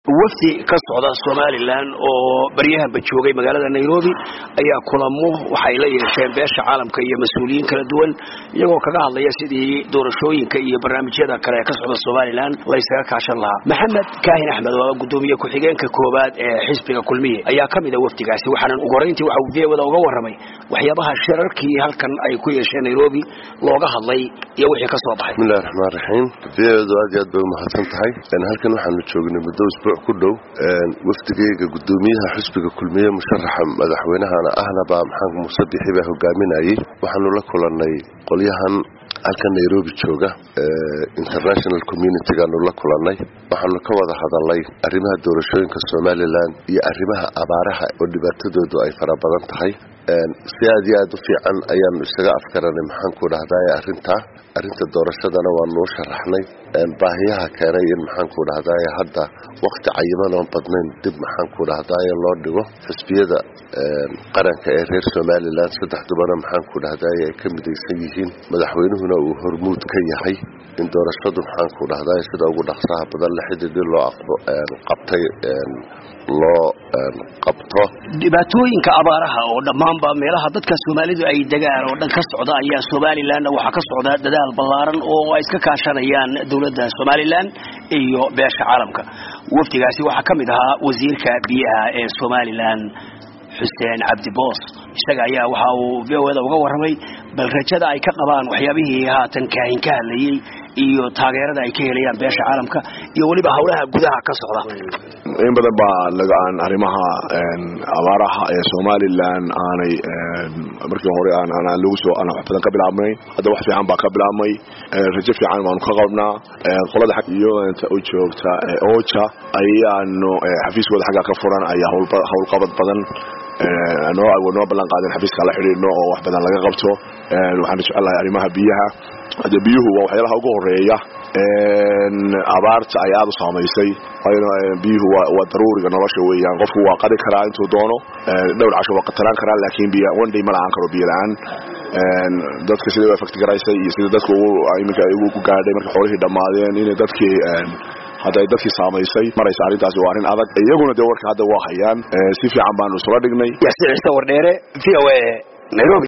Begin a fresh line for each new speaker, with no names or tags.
wafdi ka socda somalilan oo baryahanba joogay magaalada nairobi ayaa kulamo waxay la yeesheen beesha caalamka iyo mas-uuliyiin kala duwan iyagoo kaga hadlaya sidii doorashooyinka iyo barnaamijyada kale ee ka socda somalilan laysaga kaashan lahaa maxamed kaahin axmed oo gudoomiye ku-xigeenka koowaad ee xisbiga kulmiye ayaa ka mid a wafdigaasi waxaana ugu horeyntii waxa uu viyawada uga warramay waxyaabaha shirarkii halkan ay ku yeesheen nairobi looga hadlay iyo wixii ka soo baxay
bismillahi raxmaan raxiim viyawadu aad iyo aad bay umahadsan tahay halkan waxaanu joognay muddo isbuuc ku dhow wafdigeyga gudoomiyaha xisbiga kulmiye musharaxa madaxweynahana ahnaba maxamed muuse bixi baa hogaaminayay waxaanu la kulannay qolyahan halkan nairobi jooga international communitygaanu la kulannay waxaanu ka wada hadalnay arrimaha doorashooyinka somalilan iyo arrimaha abaaraha oo dhibaatadoodu ay fara badan tahay si aad iyo aad u fiican ayaanu isaga afkaranay maxaanku dhahdaye arrintaa arrinta doorashadana waanuu sharaxnay baahiyaha keenay in maxaanku dhahdaye hadda wakti cayiman oon badnayn dib maxaanku dhahdaye loo dhigo xisbiyada qaranka ee reer somalilan saddex dubana maxaanku dhahdaye ay ka midaysan yihiin madaxweynuhuna uu hormuud ka yahay in doorashadu maxaanku dhahdaye sida ugu dhaqsaha badan la xididii loo qabtay loo qabto
dhibaatooyinka abaaraha oo dhammaanba meelaha dadka soomaalidu ay degaan oo dhan ka socda ayaa somalilanna waxaa ka socda dadaal ballaaran oo ay iska kaashanayaan dowladda somalilan iyo beesha caalamka wafdigaasi waxaa ka mid ahaa wasiirka biyaha ee somalilan xuseen cabdi boos isaga ayaa waxa uu vowda uga warramay bal rajada ay ka qabaan waxyaabihii haatan kaahin ka hadlayey iyo taageerada ay ka helayaan beesha caalamka iyo weliba howlaha gudaha ka socda
in badan baa lagaan arrimaha abaaraha ee somalilan aanay markii hore aan lagu soo aan wax badan ka bilaabnay hadda wax fiican baa ka bilaabmay rajo fiican baanu ka qabnaa qolada xag iyo inta u joogta oja ayaanu xafiiskooda xagga ka furan ayaa howlqabad badan noo noo ballan qaadeen xafiiska la xidhiidhno oo wax badan laga qabto waxaanu jecelahay arrimaha biyaha hadde biyuhu waa waxyaalaha ugu horeeya abaarta ay aada u saamaysay biyuhu waa daruuriga nolosha weeyaan qofku waa qadi karaa intuu doono dhowr casho waa qataraan karaa laakiin biy one day ma la-aan karo biyo la-aan dadka sida u effect garaysay iyo sida dadka iminka ugu gaadhay markay xoolihii dhammaadeen inay dadkii hadda ay dadkii saamaysay maraysa arrintaasi waa arrin adag iyaguna dee warka hadda waa hayaan si fiican baanu isula dhignay
yaasiin ciise wardheere v o a nairobi